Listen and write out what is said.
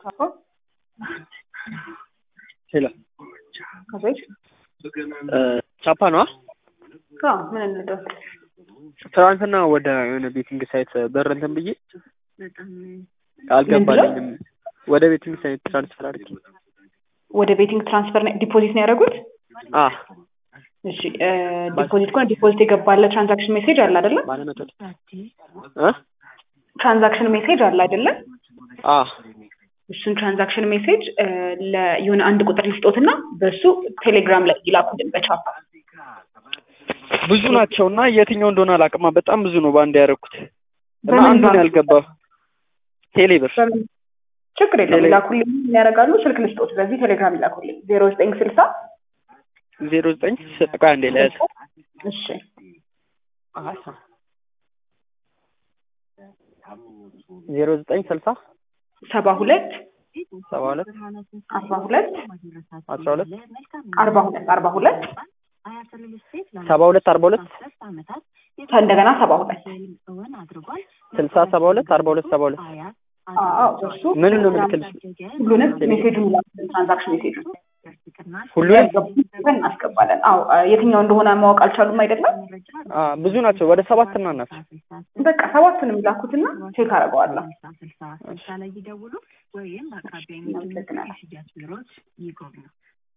አዎ ሄሎ ከቤት ቻፓ ነዋ። አዎ ምን እንደው ትናንትና ወደ የሆነ ቤቲንግ ሳይት በር እንትን ብዬ አልገባልኝም። ወደ ቤቲንግ ሳይት ትራንስፈር አድርጌ ወደ ቤቲንግ ትራንስፈር ዲፖዚት ነው ያደረጉት? አ እሺ ዲፖዚት ከሆነ ዲፖዚት የገባለ ትራንዛክሽን ሜሴጅ አለ አይደለ? ባለመቶ እ ትራንዛክሽን ሜሴጅ አለ አይደለ? አ እሱን ትራንዛክሽን ሜሴጅ የሆነ አንድ ቁጥር ልስጦትና በሱ ቴሌግራም ላይ ይላኩልን በቻፓ ብዙ ናቸው እና የትኛው እንደሆነ አላውቅማ። በጣም ብዙ ነው በአንድ ያደረኩት እና በምን አንዱን ባንክ? ያልገባው ቴሌብር በምን ችግር የለም ቴሌ- ይላኩልኝ ያደርጋሉ። ስልክ ልስጦት በዚህ ቴሌግራም ይላኩልኝ ዜሮ ዘጠኝ ስልሳ ዜሮ ዘጠኝ ቆይ አንዴ ለያዝ እሺ ዜሮ ዘጠኝ ስልሳ ሰባ ሁለት ሰባ ሁለት አርባ ሁለት አስራ ሁለት አርባ ሁለት አርባ ሁለት ሰባ ሁለት አርባ ሁለት እንደገና ሰባ ሁለት ስልሳ ሰባ ሁለት አርባ ሁለት ሰባ ሁለት አዎ እሱ ምኑን ነው የምልክልሽ? ሁሉንም ሜሴጁን ይላኩልን ትራንዛክሽን ሜሴጁን ሁሉንም ያስገቡትን እናስገባለን። አዎ የትኛው እንደሆነ ማወቅ አልቻሉም አይደለም? አ ብዙ ናቸው ወደ ሰባት እና ናቸው። በቃ ሰባቱንም ይላኩትና ቼክ አደርገዋለሁ። ላይ ይደውሉ ወይም በአቅራቢያ የሚገኙ እናመሰግናለን። የሽያጭ ቢሮዎች ይጎብኙ።